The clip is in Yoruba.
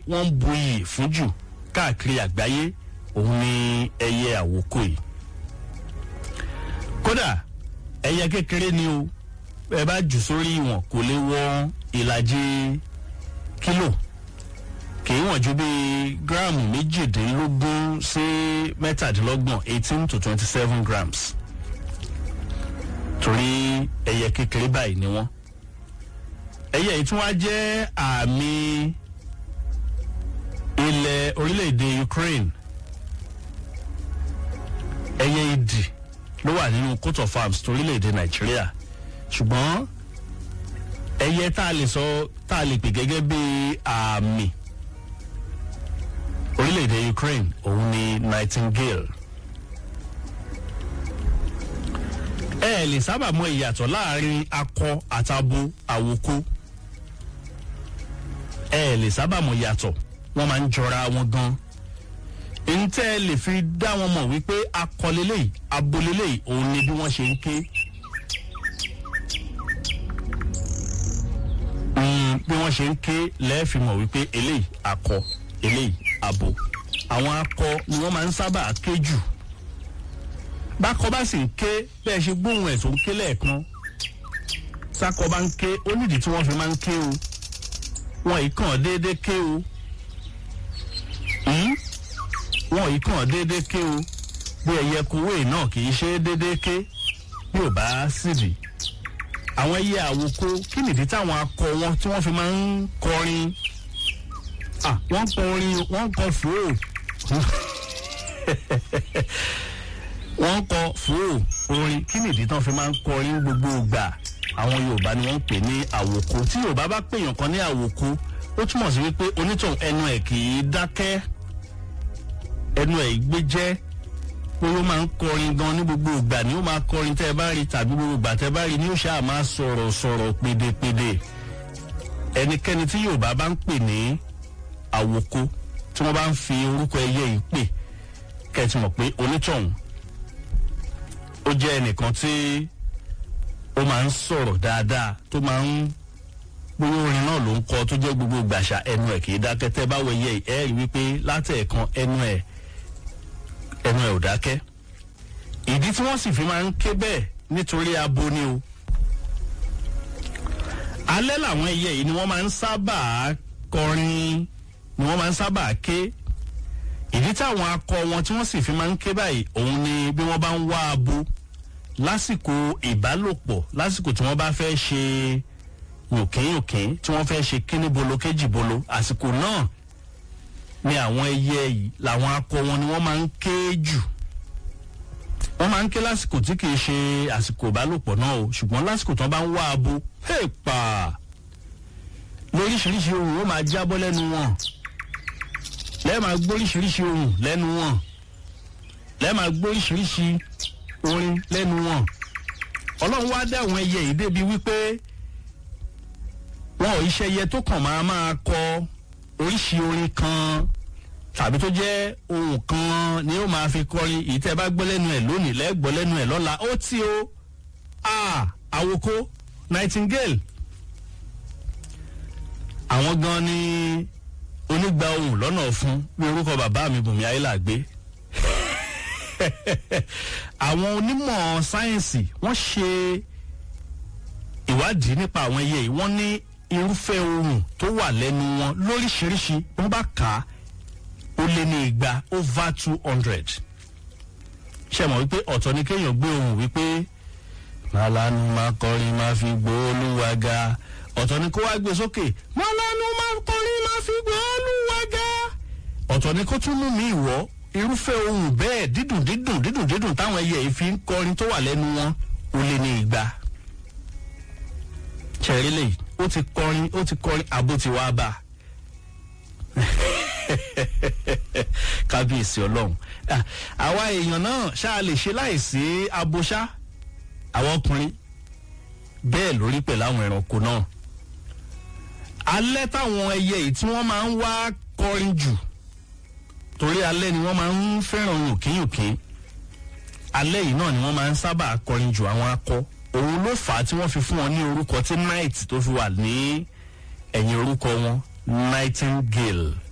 wọ́n ń bu iyì fún jù káàkiri àgbáyé òun ni ẹyẹ àwòkọ yìí kódà ẹyẹ kékeré ni o ẹ bá jù sórí ìwọ̀n kò lè wọ ìlàjì kílò kì í wọ̀n ju bí gíráàmù méjìdínlógún sí mẹ́tàdínlọ́gbọ̀n eighteen to twenty seven grams torí ẹyẹ kékeré báyìí ni wọ́n ẹyẹ yìí tún wá jẹ́ àmì ilẹ̀ orílẹ̀-èdè Ukraine ẹyẹ idì ló wà nínú coat of arms torílẹ̀-èdè Nàìjíríà ṣùgbọ́n ẹyẹ tá a lè sọ tá a lè pè gẹ́gẹ́ bí àmì orílẹ̀-èdè Ukraine òun ni Nightingale. ẹ ẹ lè sábà mọ ìyàtọ̀ láàrin akọ àtabo àwòkó ẹ ẹ lè sábà mọ ìyàtọ̀ wọ́n máa ń jọra wọn gan ntẹ́ ẹ lè fi dá wọn mọ̀ wípé akọ lélẹ́yìí abo lélẹ́yìí òun ni bí wọ́n ṣe ń ké Mm, bí wọ́n ṣe ń ké lẹ́ẹ̀fì mọ̀ wípé eléyìí akọ eléyìí abo àwọn akọ ni wọ́n máa ń sábà ké jù bákọ bá sì ń ké bẹ́ẹ̀ ṣe gbóhùn ẹ̀ tó ń ké lẹ́ẹ̀kan sákọ bá ń ké ó nídìí tí wọ́n fi máa ń ké o wọn yìí kàn déédéé ké o Hmm? wọn yìí kàn déédéé ké o bí ẹyẹ kúwé náà kì í ṣe é déédéé ké bí ò bá sídìí àwọn ẹyẹ àwòkọ kí nìdí táwọn akọ wọn tí wọ́n fi máa ń kọrin ah wọ́n kọ orin wọ́n kọ fòó wọ́n kọ fòó orin kí nìdí tán fi máa ń kọrin gbogbo ìgbà àwọn yorùbá ni wọ́n ń pè ní àwòkọ tí yorùbá bá pèèyàn kan ní àwòkọ ó túmọ̀ sí wípé onítọ̀hún ẹnu ẹ̀ kì í dákẹ́ ẹnu ẹ̀ gbé jẹ́ pé ó máa ń kọrin gan ní gbogbo ìgbà ni ó máa kọrin tẹ́ ẹ bá rí tàbí gbogbo ìgbà tẹ́ ẹ bá rí ni ó ṣáà máa sọ̀rọ̀ sọ̀rọ̀ pédépédé ẹnikẹ́ni tí yorùbá bá ń pè ní àwòkọ tí wọ́n bá ń fi orúkọ ẹyẹ yìí pè kẹ́ẹ̀tì mọ̀ pé onítọ̀hún ó jẹ́ ẹnìkan tí ó máa ń sọ̀rọ̀ dáadáa tó máa ń gbogbo orin náà ló ń kọ tó jẹ́ gbogbo gbàṣà ẹnu ẹ̀ kì í dákẹ́ tẹ́ bá wọ ẹyẹ yìí ẹ rí wípé látẹ̀ẹ̀kan ẹnu ẹ̀ ẹnu ẹ̀ ò dákẹ́ ìdí tí wọ́n sì fi máa ń ké bẹ́ẹ̀ nítorí abo ni o alẹ́ làwọn ẹyẹ yìí ni wọ́n máa ń sábà kọrin ni wọ́n máa ń sábà ké ìdí táwọn akọ wọn tí wọ́n sì fi máa ń ké báyìí òun ni bí wọ́n bá ń wá abo lásìkò ìbálòpọ̀ lásìkò tí wọ́n bá fẹ́ ṣe yòkínyòkín tí wọ́n fẹ́ ṣe kíní bolo kéjì bolo àsìkò náà ni àwọn ẹyẹ yìí làwọn akọ wọn ni wọ́n máa ń ké jù wọ́n máa ń ké lásìkò tí kìí ṣe àsìkò ìbálòpọ̀ náà o ṣùgbọ́n lásìkò tí wọ́n bá ń wá abo hèèpà lóríṣiríṣi ohun ó máa jábọ́ lẹ́nu wọn lẹ́ẹ̀ máa gbóríṣiríṣi ohun lẹ́nu wọn lẹ́ẹ̀ máa gbóríṣiríṣi orin lẹ́nu wọn ọlọ́run wá dá àwọn ẹyẹ yìí débi wípé wọn ò iṣẹ́ ẹyẹ tó kàn máa máa kọ oríṣi orin kan tàbí tó jẹ́ ohun kan ni ó máa fi kọrin èyí tẹ́ bá gbọ́ lẹ́nu ẹ̀ lónìí lẹ́gbọ́ lẹ́nu ẹ̀ lọ́la ó tí o a àwòkó nightingale àwọn gan ni onígbà ohun lọ́nà fún bí orúkọ bàbá mi bùnmi ayélàgbé àwọn onímọ̀ sáyẹ́ǹsì wọ́n ṣe ìwádìí nípa àwọn ẹyẹ yìí wọ́n ní irúfẹ́ ohun tó wà lẹ́nu wọn lóríṣiríṣi wọ́n bá kà á ó lé ní igba over two hundred ṣe mọ̀ wípé ọ̀tọ̀ ni kéèyàn gbé ohun wípé máa lanu máa kọrin máa fi gbóòlùwà ga ọ̀tọ̀ ni kó wá gbé sókè máa lanu máa kọrin máa fi gbóòlùwà ga ọ̀tọ̀ ni kó tún mú mi ìwọ́ irúfẹ́ ohun bẹ́ẹ̀ dídùn dídùn dídùn dídùn táwọn ẹyẹ yìí fi ń kọrin tó wà lẹ́nu wọn ó lé ní igba ṣẹ̀rílẹ̀ ó ti kọrin ó ti kọrin àbó ti wá bá kábíyèsí ọlọ́run àwa èèyàn náà ṣáà lè ṣe láìsí abọ́ṣá àwọn ọkùnrin bẹ́ẹ̀ lórí pẹ̀lú àwọn ẹranko náà alẹ́ táwọn ẹyẹ yìí tí wọ́n máa ń wá kọrin jù torí alẹ́ ni wọ́n máa ń fẹ́ràn yòkínyòkín alẹ́ yìí náà ni wọ́n máa ń sábà kọrin jù àwọn akọ òun ló fà á tí wọ́n fi fún wọn ní orúkọ tí night tó fi wà ní ẹ̀yìn orúkọ wọn nightingale